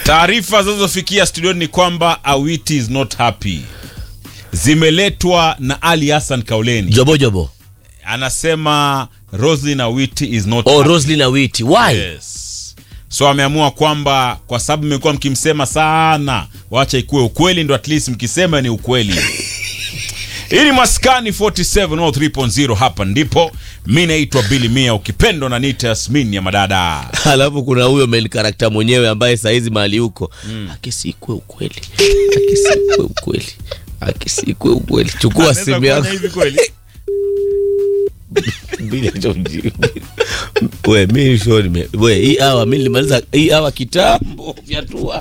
Taarifa zinazofikia studioni ni kwamba Awiti is not happy, zimeletwa na Ali Hassan Kauleni. Jobo jobo. Anasema Roslyn Awiti is not Oh, happy. Roslyn Awiti. Why? Yes. So ameamua kwamba kwa sababu mmekuwa mkimsema sana, wacha ikuwe ukweli, ndo at least mkisema ni ukweli. Hii ni Maskani 47 au 3.0 hapa ndipo. Mi naitwa Billy Mia, ukipendwa na nita Yasmin ya madada. Alafu kuna huyo main character mwenyewe ambaye saizi mahali huko akisikwe ukweli, akisikwe ukweli, akisikwe ukweli. Chukua Anaweza simu kufanya yako hivi kweli? Bila hicho mjibu. we mi sho nime we hii hawa mi nilimaliza hii hawa kitambo vyatua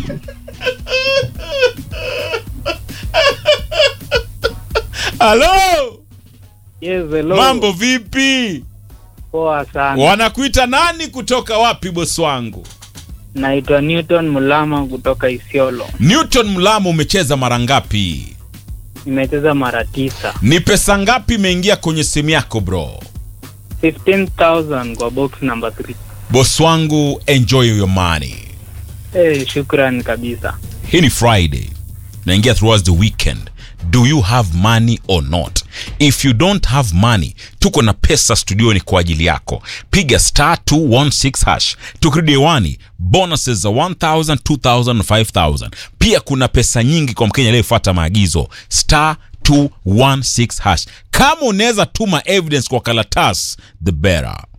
Halo, Yes, hello. mambo vipi? Poa sana. Wanakuita nani kutoka wapi bosi wangu? Naitwa Newton Mulama kutoka Isiolo. Newton Mlamo, umecheza mara ngapi? Nimecheza mara tisa. Ni pesa ngapi imeingia kwenye simu yako bro? 15,000 kwa box number 3. Boss wangu, enjoy your money. Eh, shukran kabisa. Hii ni Friday, naingia towards the weekend. Do you have money or not? If you don't have money, tuko na pesa studioni kwa ajili yako. Piga star 216 hash. Tukirudi hewani, bonuses za 1000, 2000 na 5000. Pia kuna pesa nyingi kwa Mkenya aliyefuata maagizo. Star 216 hash. Kama unaweza tuma evidence kwa karatasi, the better.